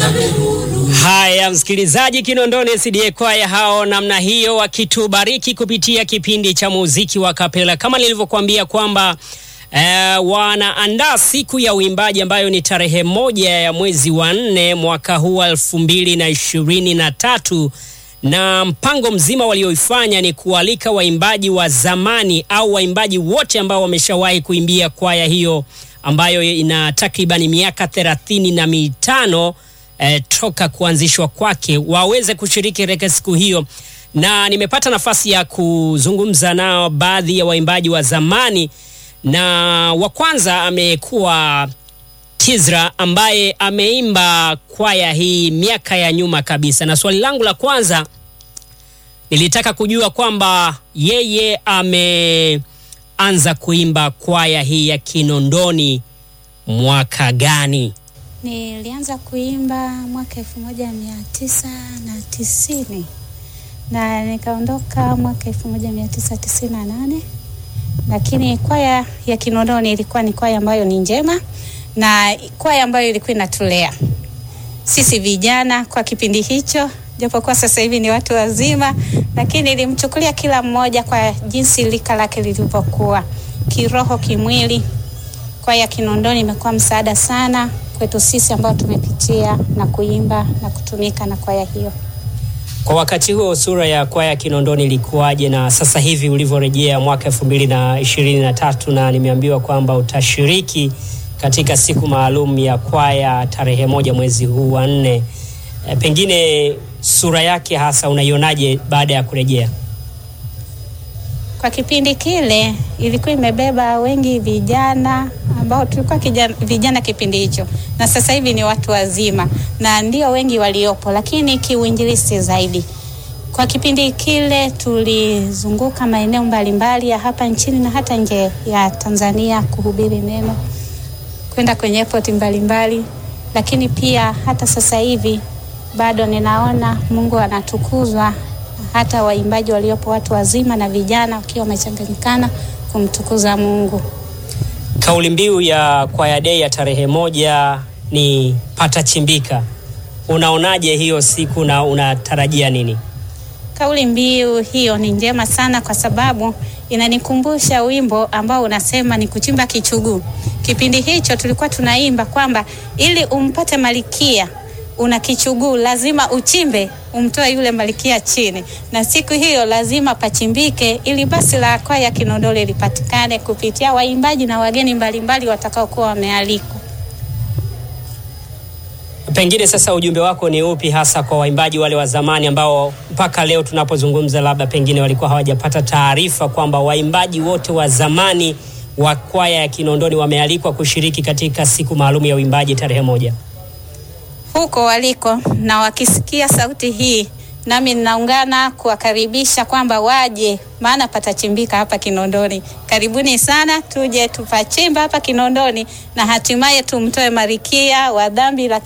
Haya, msikilizaji, Kinondoni SDA kwaya hao namna hiyo wakitubariki kupitia kipindi cha muziki wa kapela, kama nilivyokuambia kwamba eh, wanaandaa siku ya uimbaji ambayo ni tarehe moja ya mwezi wa nne mwaka huu elfu mbili na ishirini na tatu na mpango mzima walioifanya ni kualika waimbaji wa zamani au waimbaji wote ambao wameshawahi kuimbia kwaya hiyo ambayo ina takribani miaka thelathini na mitano eh, toka kuanzishwa kwake waweze kushiriki katika siku hiyo, na nimepata nafasi ya kuzungumza nao baadhi ya waimbaji wa zamani, na wa kwanza amekuwa Kizra ambaye ameimba kwaya hii miaka ya nyuma kabisa, na swali langu la kwanza nilitaka kujua kwamba yeye ameanza kuimba kwaya hii ya Kinondoni mwaka gani? Nilianza kuimba mwaka elfu moja mia tisa na tisini na nikaondoka mwaka elfu moja mia tisa tisini na nane lakini kwaya ya Kinondoni ilikuwa ni kwaya ambayo ni njema na kwaya ambayo ilikuwa inatulea sisi vijana kwa kipindi hicho, japokuwa sasa hivi ni watu wazima, lakini ilimchukulia kila mmoja kwa jinsi lika lake lilivyokuwa kiroho, kimwili. Kwaya ya Kinondoni imekuwa msaada sana kwetu sisi ambao tumepitia na kuimba na kutumika na kwaya hiyo. Kwa wakati huo sura ya kwaya ya Kinondoni ilikuwaje, na sasa hivi ulivyorejea mwaka elfu mbili na ishirini na tatu na nimeambiwa kwamba utashiriki katika siku maalum ya kwaya tarehe moja mwezi huu wa nne, e, pengine sura yake hasa unaionaje baada ya kurejea? Kwa kipindi kile ilikuwa imebeba wengi vijana ambao tulikuwa kijana, vijana kipindi hicho, na sasa hivi ni watu wazima na ndio wengi waliopo, lakini kiuinjilisti zaidi. Kwa kipindi kile tulizunguka maeneo mbalimbali ya hapa nchini na hata nje ya Tanzania kuhubiri neno, kwenda kwenye airport mbalimbali, lakini pia hata sasa hivi bado ninaona Mungu anatukuzwa hata waimbaji waliopo watu wazima na vijana wakiwa wamechanganyikana kumtukuza Mungu. Kauli mbiu ya kwaya dei ya tarehe moja ni patachimbika. Unaonaje hiyo siku na unatarajia nini? Kauli mbiu hiyo ni njema sana kwa sababu inanikumbusha wimbo ambao unasema ni kuchimba kichuguu. Kipindi hicho tulikuwa tunaimba kwamba ili umpate malikia una kichuguu, lazima uchimbe umtoe yule malikia chini, na siku hiyo lazima pachimbike, ili basi la kwaya ya Kinondoni lipatikane kupitia waimbaji na wageni mbalimbali watakaokuwa wamealikwa. Pengine sasa ujumbe wako ni upi hasa kwa waimbaji wale wa zamani ambao mpaka leo tunapozungumza, labda pengine walikuwa hawajapata taarifa kwamba waimbaji wote wa zamani wa kwaya ya Kinondoni wamealikwa kushiriki katika siku maalum ya uimbaji tarehe moja? huko waliko na wakisikia sauti hii, nami ninaungana kuwakaribisha kwamba waje, maana patachimbika hapa Kinondoni. Karibuni sana, tuje tupachimba hapa Kinondoni na hatimaye tumtoe Marikia wa dhambi la